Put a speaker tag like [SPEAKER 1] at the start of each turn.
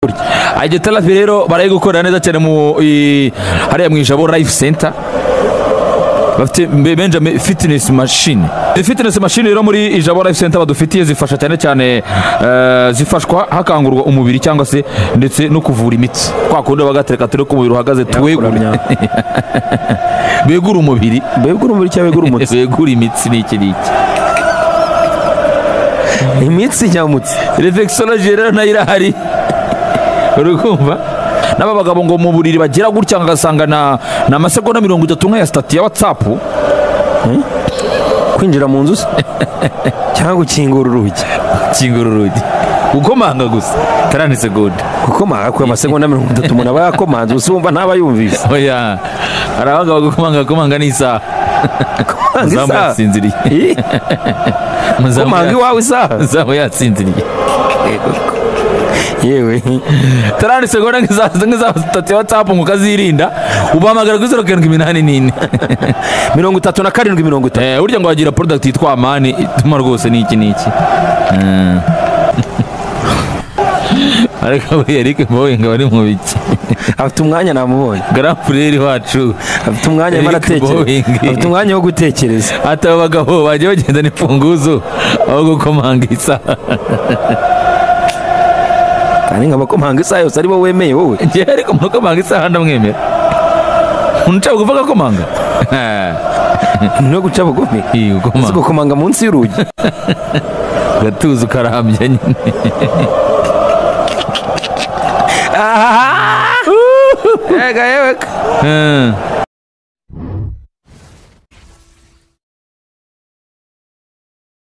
[SPEAKER 1] hakurya agitarafi rero barayi gukorera neza cyane mu i- hariya mu ijabo life center bafite benjamin fitinesi mashini fitinesi mashini rero muri ijabo life center badufitiye zifasha cyane cyane eh, zifashwa hakangurwa umubiri cyangwa se ndetse no kuvura imitsi kwa kundi bagatereka turi ko umubiri uhagaze tuwegure begura umubiri
[SPEAKER 2] begura umubiri cyangwa begura umutsi
[SPEAKER 1] begura imitsi ni iki ni iki
[SPEAKER 2] imitsi cyangwa umutsi
[SPEAKER 1] refekisoloji rero nayo irahari urukumva n'aba bagabo ngo mu buriri bagira gutya ugasanga na ni amasegonda mirongo itatu nk'aya sitati ya watsapu
[SPEAKER 2] kwinjira mu nzu se cyangwa gukingura urugi
[SPEAKER 1] kingura urugi gukomanga gusa tarani segonda
[SPEAKER 2] gukomanga ku masegonda mirongo itatu umuntu aba yakomanze ubu se wumva ntaba yumvise
[SPEAKER 1] oya hari abagabo gukomanga gukomanga n'isaha
[SPEAKER 2] Gukomanga
[SPEAKER 1] Umuzamu
[SPEAKER 2] isaha?
[SPEAKER 1] yatsinziriye
[SPEAKER 2] Ih,
[SPEAKER 1] Umuzamu
[SPEAKER 2] gukomanga
[SPEAKER 1] ya-
[SPEAKER 2] iwawe isaha
[SPEAKER 1] umuzamu yatsinziriye
[SPEAKER 2] yewe
[SPEAKER 1] tarani segonda nk'iza nk'iza sitati ya watsapu ngo ukazirinda ubahamagara kuri zeru karindwi iminani n'ine
[SPEAKER 2] mirongo itatu na karindwi mirongo itatu
[SPEAKER 1] Eh, burya ngo wagira porodagiti yitwa amani ituma rwose ni iki ni iki Mm. ariko buriya Eric Bowe ngo ari mu biki
[SPEAKER 2] afite umwanya namubonye
[SPEAKER 1] garafureri wacu
[SPEAKER 2] afite umwanya arimo
[SPEAKER 1] Eric
[SPEAKER 2] aratekereza
[SPEAKER 1] Boeing.
[SPEAKER 2] afite umwanya wo gutekereza
[SPEAKER 1] ati aba bagabo bajya bagenda n'imfunguzo aho gukomanga isaha
[SPEAKER 2] kandi nk'abakomanga isaha yose ari bo wemeye wowe
[SPEAKER 1] njyewe ariko umuntu ukomanga isaha ndamwemera umuntu ushaka kuvuga akomanga
[SPEAKER 2] no guca bugufi
[SPEAKER 1] Ih,
[SPEAKER 2] uzi
[SPEAKER 1] gukomanga
[SPEAKER 2] gukomanga munsi y'urugi
[SPEAKER 1] ugatuza ukarambya nyine
[SPEAKER 2] aha
[SPEAKER 1] Eh.